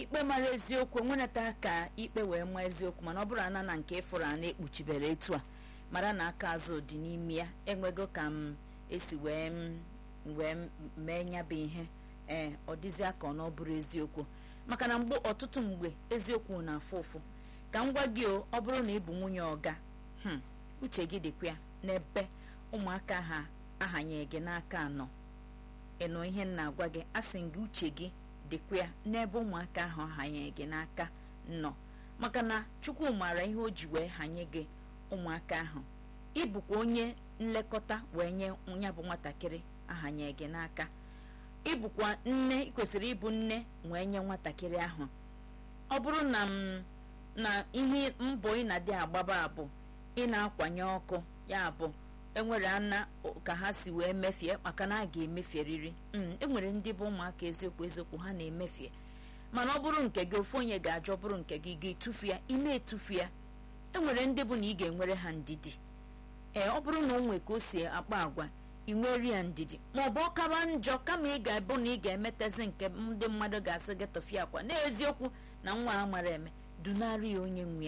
ikpe mara eziokwu enwenata ka ikpe wee maa eziokwu mana ọ bụrụ ana na nke ịfụrụ ana ekpuchibere etu a mara na aka azụ dị n'ime ya enwego ka m esi wee m wee mee nyabụ ihe ee ọ dịzịa ka ọ na ọ bụrụ eziokwu maka na mgbe ọtụtụ mgbe eziokwu na-afụ ụfụ ka m gwa gị o ọ bụrụ na ị bụ nwunye ọga hmm, uche gị dịkwa ya n'ebe ụmụaka ha ahanye gị n'aka anọ ịnụ ihe m na-agwa gị asị gị uche gị dịkwa ya n'ebe ụmụaka ahụ ahanye gị n'aka nọ maka na chukwu maara ihe o ji wee hanye gị ụmụaka ahụ ịbụkwa onye nlekọta wee nye ya bụ nwatakịrị ahanye gị n'aka ịbụkwa nne ị kwesịrị ịbụ nne wee nye nwatakịrị ahụ ọ bụrụ na m na ihe mbọ ị na-adị agbaba abụ ị na-akwanye ọkụ ya bụ enwere ana ka ha si wee mefie maka na a ga-emefieriri enwere ndị bụ ụmụaka eziokwu eziokwu ha na-emefie mana ọ bụrụ nke gị ofu onye ga-ajọ ọ bụrụ nke gị ga-etufu ya ị na-etufu ya enwere ndị bụ na ị ga-enwere ha ndidi ee ọ bụrụ na o nwe ka o si akpa agwa ị nwere ya ndidi ma ọ bụ ọkaba njọ kama ị ga-ebu na ị ga-emetezi nke ndị mmadụ ga-asị gị tọfie akwa n'eziokwu na nwa a mara eme dunarị ya onye nwe ya